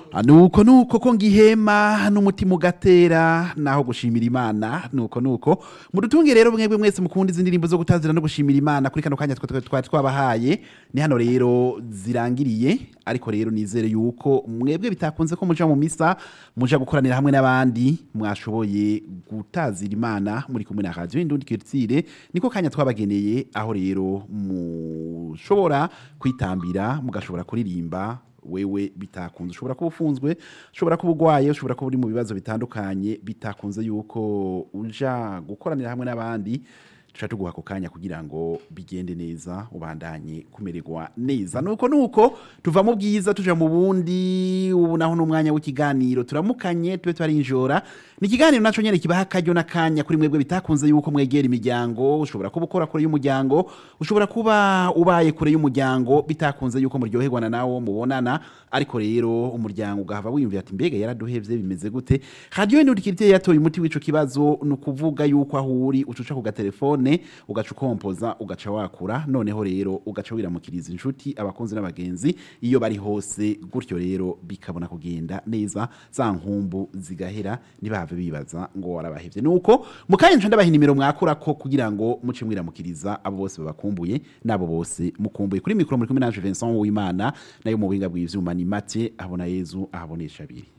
nuko nuko ko ngihema n'umutima ugatera naho gushimira imana nuko nuko mudutunge rero mwebwe mwese mukunda izi ndirimbo zo gutazira no gushimira imana kuri kano kanya twa- twari twabahaye ni hano rero zirangiriye ariko rero nizere yuko mwebwe bitakunze ko muja mu misa muja gukoranira hamwe n'abandi mwashoboye gutazira imana muri kumwe na radio indundi kirtire niko kanya twabageneye aho rero mushobora kwitambira mugashobora kuririmba wewe bitakunze ushobora kuba ufunzwe ushobora kuba urwaye ushobora kuba uri mu bibazo bitandukanye bitakunze yuko uja gukoranira hamwe n'abandi tuca tuguha ako kanya kugira ngo bigende neza ubandanye kumererwa neza nuko nuko tuva mu bwiza tuja mu bundi ubu naho n'umwanya w'ikiganiro turamukanye tube twarinjora ni ikiganiro naco nyene kibaha akaryo n'akanya kuri mwebwe bitakunze yuko mwegera imiryango ushobora kuba ukora kure y'umuryango ushobora kuba ubaye kure y'umuryango bitakunze yuko muryoherwa na nawo mubonana ariko rero umuryango ugahava wiyumvira ati mbega yaraduhevye bimeze gute radio indudikirite yatoye umuti w'ico kibazo ni ukuvuga yuko aho uri ucuca ku gatelefone ugaca ukompoza ugaca wakura noneho rero ugaca wiramukiriza inshuti abakunzi n'abagenzi iyo bari hose gutyo rero bikabona kugenda neza za nkumbu zigahera ntibahave bibaza ngo warabahevye nuko mukanya nca ndabaha inimero mwakurako kugira ngo muce mwiramukiriza abo bose babakumbuye n'abo bose mukumbuye kuri mikoro muri kumwe nanje Vincent Uwimana nayo mu buhinga bw'ivyuma ni Mathieu abona Yezu ahabonesha abiri